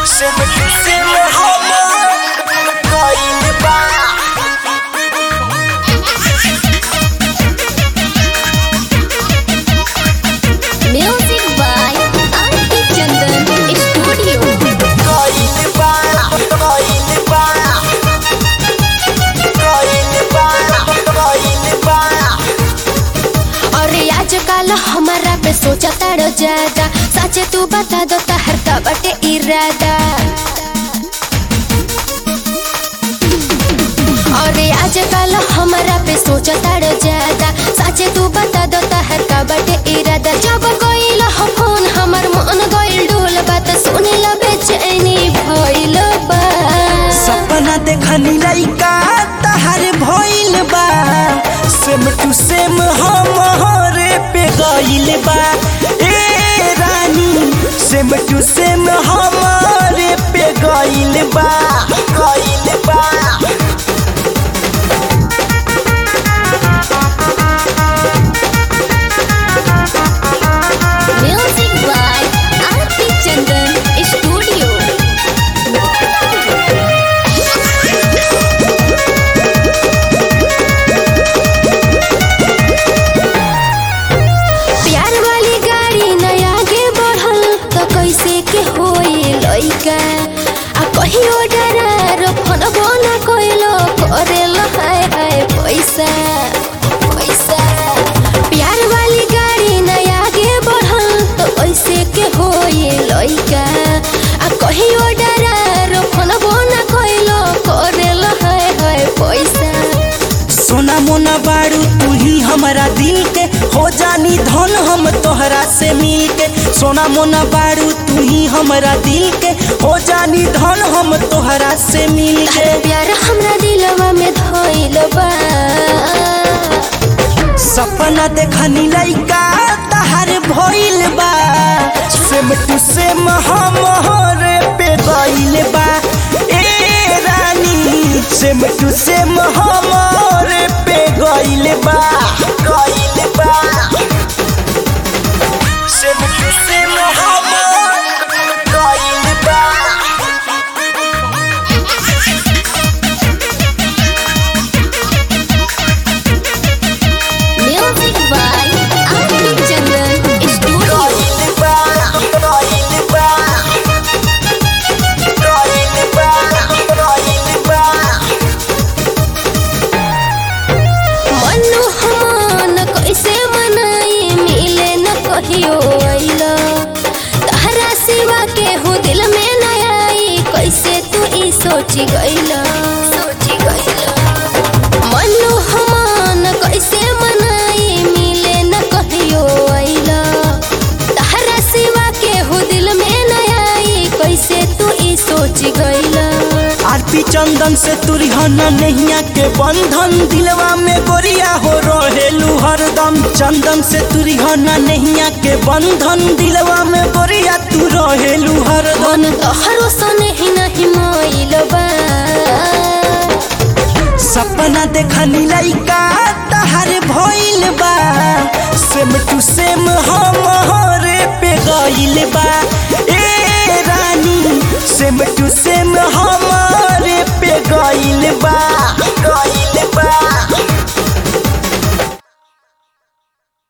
Sem sem homo Koin ba Music by Auntie Chandan Studio. Koin ba Koin ba Koin ba Koin ba अरे आजकल हमारा पे सोचा तारो ज्यादा सच तू बता दो तहर का बटे इरादा अरे आजकल हमारा पे सोचा तारो ज्यादा सच तू बता दो तहर का बटे इरादा जब कोई हो फोन हमर मन गइल डोल बात सुने ला बेचैनी भइल बा सपना देखनी लइका तहार भइल बा सेम टू सेम हमरे पे गइल बा ए रानी सेम टू सेम हमरे पे गइल बा गइल बा Music by Auntie Chandan Studio. प्यार वाली गाड़ी नया आगे बढ़ल तो कैसे के होई लइका आ कहियो डरार फोनबो ना कइलो करेल हाय हाय पैसा पैसा प्यार वाली गाड़ी नया आगे बढ़ल तो कैसे के होई लइका आ कहियो डरार फोनबो ना कइलो करेल हाय हाय पैसा सोना मोना बारू तू ही हमारा दिल के हो जानी धन हम तोहरा से मिल के सोना मोना बारू तू ही हमारा दिल के हो जानी धन हम तोहरा से मिल के प्यार हमरा दिलवा में धइल बा सपना देखनी लइका तहार भइल बा सेम टू सेम हमरे पे गइल बा ए रानी सेम टू सेम हमरे पे गइल बा गइल बा सेम टू सेम हमरे गइल बा music by Aarti Chandan studio गइल बा गइल बा गइल बा गइल बा मनु हमान कैसे मनाई मिले न कहियो आइला तहरा सिवा के हो दिल में न आई कैसे तू ई सोची गइला सोची गइला मनु हमान कैसे मनाई मिले न कहियो आइला तहरा सिवा के हो दिल में न आई कैसे तू ई सोची गइला आरती चंदन से तुरहन नैया के बंधन दिलवा में गोरिया हो रहेलू हरदम चंदन से तुरहन नैया के बंधन दिलवा में गोरिया तू रहेलू हरदम मन तोहरो सने ही नहीं मोइल बा सपना देखनी लइका तहार भइल बा सेम टू सेम हमरे पे गइल बा ए रानी सेम टू सेम हमरे पे गइल बा गइल बा